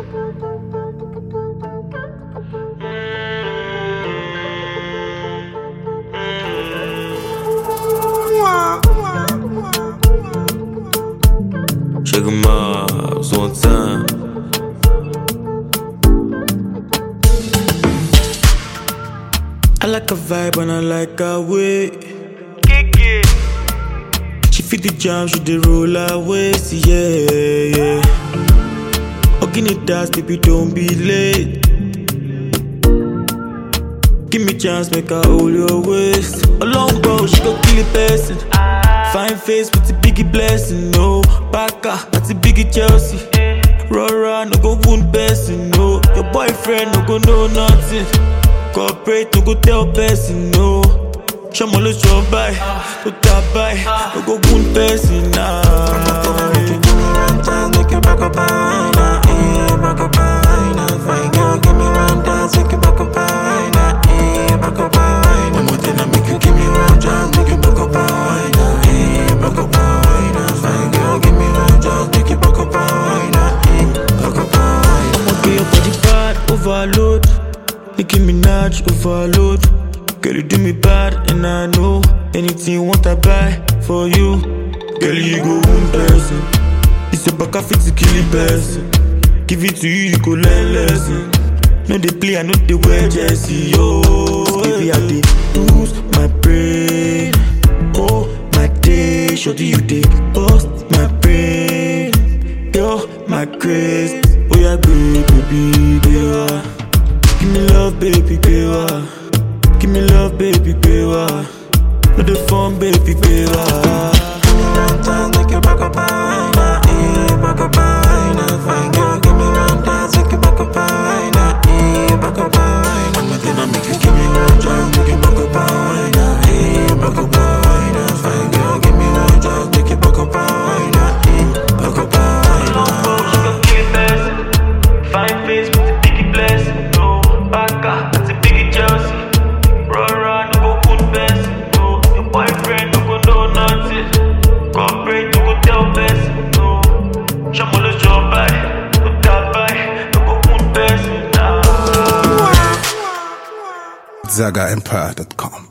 Sugar Mars one time. I like a vibe and I like her way. She fit the jam, she the roll her waist, yeah, yeah. Hugging it dance, baby, don't be late. Give me chance, make her hold your waist. Along bro, she go kill a person. Fine face with the biggie blessing, no. Baka, that's the biggie Chelsea. Rora, no go wound person, no. Your boyfriend, no go know nothing. Corporate, no go tell person, no. Shomo lo show by, no tap by, no go wound person, nah. Make you give me one chance, make you back up and wine, eh, back up and wine, ah. Fine girl, give me one dance, make you back up and wine, ah, eh, back up and wine. One more thing, I make you give me one chance, make you back up and wine, ah, eh, back up and wine, ah. Fine girl, give me one chance, make you back up and wine, ah, eh, back up and wine. I'ma be your body bad, overload. Nicki Minaj, overload. Girl, you do me bad, and I know anything you want, I buy for you. Girl, you go one person. It's a back fit to kill a person. Give it to you, you go learn lesson. No, they play, I know they wear jersey, yo. Baby, I dey lose my brain. Oh, my day, shorty, you dey bust my brain. Yo, my grace. Oh, yeah, baby, baby, baby. Give me love, baby, baby. Give me love, baby, baby. No, the phone, baby, baby. Give me one chance, make you back up and wine, ah, eh, back up and wine, ah. Fine girl, give me one dance, make you back up and wine, ah, eh, back up and wine. One more thing, I make you give me one chance, make you back up and wine, ah, eh, back up and wine, ah. Fine girl, give me one chance, make you back up and wine, ah, eh, back up and wine, ah. Fine face with the biggie blessing, no Baka, that's a biggie Chelsea Rora, no go put best, no Your boyfriend, no go know nothing Corporate, no go tell best, no Shomo lo show by, no tap by, no go put best, nah ZagaEmpire.com.